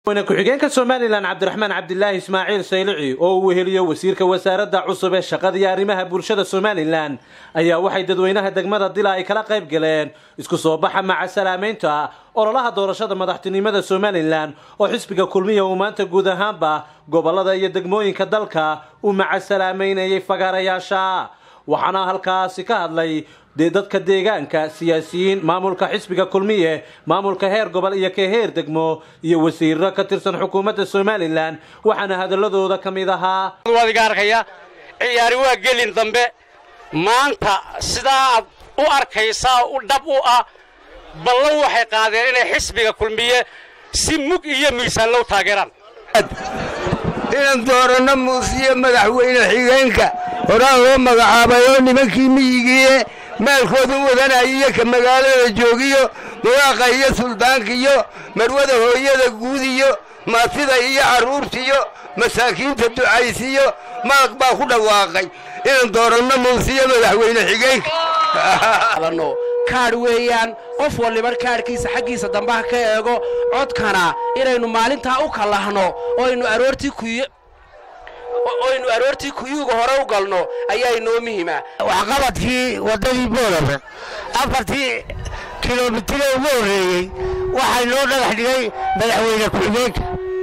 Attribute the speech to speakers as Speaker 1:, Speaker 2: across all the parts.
Speaker 1: madaxweyne ku-xigeenka somalilan cabdiraxmaan cabdilaahi ismaaciil saylici oo uu weheliyo wasiirka wasaaradda cusub ee shaqada iyo arrimaha bulshada somalilan ayaa waxay dadweynaha degmada dila ay kala qayb galeen isku soo baxa maca salaameynta ololaha doorashada madaxtinimada somalilan oo xisbiga kulmiya uu maanta guud ahaanba gobolada iyo degmooyinka dalka uu maca salaameynayay fagaarayaasha waxaana halkaasi ka hadlay dee dadka deegaanka siyaasiyiin maamulka xisbiga kulmiye maamulka heer gobol iyo ka heer degmo iyo wasiiro ka tirsan xukuumadda somalilan waxaana hadaladooda ka mid ahaa
Speaker 2: adiga arkaya ciyaari waa gelin dambe maanta sidaa aad u arkaysaa u dhab u ah ballan waxay qaadeen inay xisbiga kulmiye si mug iyo miisaan low taageeraan
Speaker 3: inaan dooranno muusiye madaxweyne xigeenka horaan loo magacaabay oo nimankii miyigiiye maalkooda u wadanaya iyo ka magaalada joogiyo mawaaqa iyo suldaanka iyo marwada hooyada guud iyo maatida iyo carruurtiiyo masaakiinta ducaysiyo malag baa ku dhawaaqay inaan dooranno muusiye madaxweyne xigeenka
Speaker 4: kaadh weeyaan qof walliba kaadhkiisa xaggiisa dambaha ka eego codkana inaynu maalintaa u kallahno oo aynu aroortii kuy oynu aroortii kuyuuga hore u galno ayaa inoo muhima
Speaker 5: waxqabadkii waddadii boolaba afartii kilomitire ugu horreeyey waxaa inoo dhagax dhigay madaxweyne ku-xigeenka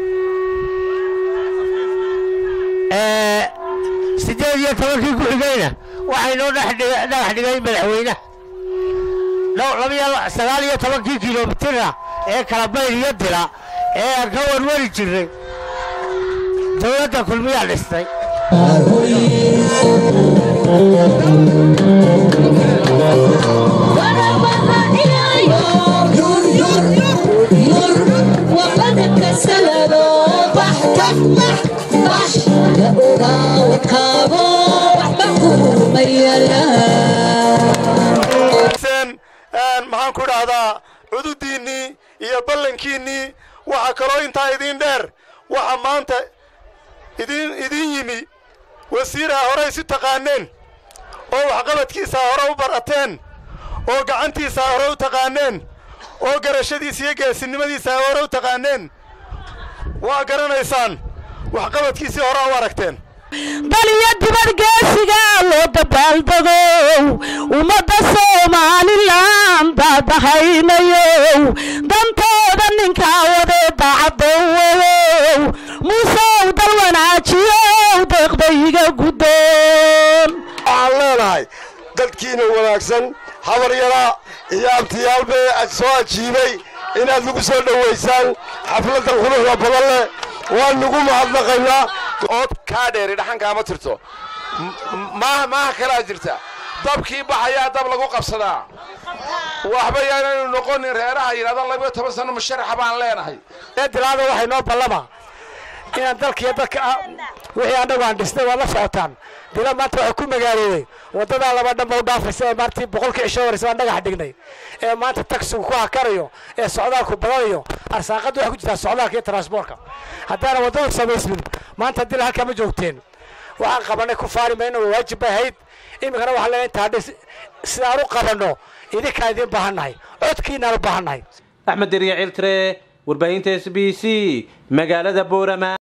Speaker 5: siddeed iyo tobankii ku-xigeyna waxaa inoo dhagax dhigay madaxweynaha sagaal iyo tobankii kilomitirna ee kalabayr iyo dila ee aan ka warwari jirnay dowladda kulmiyaa dhistay
Speaker 6: maxaan ku dhahdaa cududiinnii iyo ballankiinnii waxaa kaloo intaa idiin dheer waxa maanta idin idiin yimi wasiiraa horey isu taqaaneen oo waxqabadkiisaa hore u barateen oo gacantiisaa hore u taqaaneen oo garashadiisa iyo geesinimadiisaa hore u taqaaneen waa garanaysaan waxqabadkiisii hore u aragteen
Speaker 7: daliyo dibadgeesiga loo dabaaldegow ummadda somalilan daadahaynayow dantooda ninkaa wadee dacadowow muusew dal wanaajiyow deeqdayga guddoon
Speaker 3: waxaan leenahay dadkiina wanaagsan habaryara iyo abtiyaalbee soo ajiibay inaad nagu soo dhowaysaan xafladdan quruxda badan leh waan nagu mahadnaqaynaa
Speaker 8: ood kaa dheeri dhaxankaama tirto maaha maaha kalaa jirta dabkii baxayaa dab lagu qabsadaa waxba yaanaynu noqonin reeraha yidhahda labiyo toban sanno musharaxa baan leenahay
Speaker 5: dilaada waxay noo ballama inaan dalkiiyo dadka wixii annagu aan dhisnay waad la socotaan dila maanta waxay ku magaalooday waddadaa laba dhanba u dhaafaysa ee maartii boqolkii cisho horeysa baan dhagax dhignay ee maanta tagsigu ku hakarayo ee socdaalku badanayo arsaaqadda waxay ku jirtaa socdaalka iyo transboorka haddaana waddadu samaysmin maanta dila halkaa ma joogteen waxaan qabannay ku faari mayno waa waajib bay ahayd iminkana waxaan leenahay taadhe sidaan u qabanno idinkaan idiin baahannahay codkiinaan u baahannahay
Speaker 1: axmed deriya ciltire warbaahinta s b c magaalada boorama